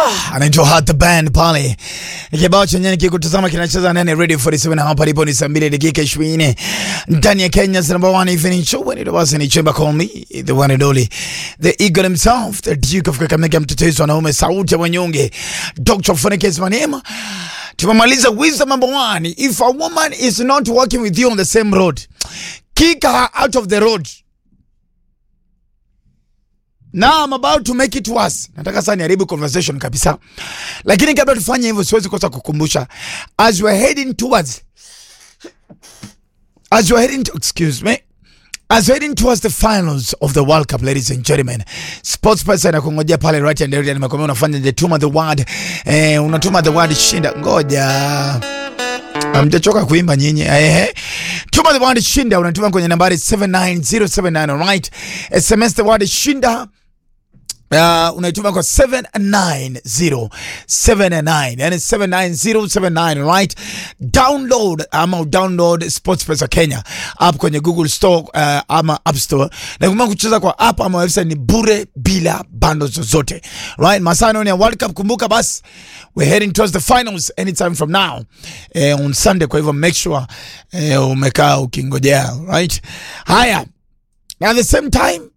anaitwa Heart the Band pale. Kibao chenye kikutazama kinacheza ndani Radio 47 na hapa lipo ni saa mbili dakika 20 ndani ya Kenya's number one evening show when it was in Chemba call me the one and only the eagle himself the Duke of Kakamega mtetezi wa wanaume sauti ya wanyonge Dr. Funekes Manema. Tumemaliza wisdom number one. If a woman is not working with you on the same road, kick her out of the road. Now I'm about to make it worse. Nataka sana niharibu conversation kabisa. Lakini kabla tufanye hivyo siwezi kosa kukumbusha as we're heading towards as we're heading to, excuse me as we're heading towards the finals of the World Cup ladies and gentlemen. Sports Pesa inakungojea pale right and area nimekwambia unafanya the tuma the word eh, unatuma the word shinda ngoja Amjachoka kuimba nyinyi. Ehe. Tuma the word shinda unatuma kwenye nambari 79079 alright. SMS the word shinda Uh, unaituma kwa 79079 yani 79079 right download ama download sportspesa kenya app kwenye google store uh, ama app store na kumbuka kucheza kwa app ama website ni bure bila bando zozote right masano ni ya world cup kumbuka basi we're heading towards the finals anytime from now eh, on sunday kwa hivyo make sure eh, umekaa ukingojea right haya at the same time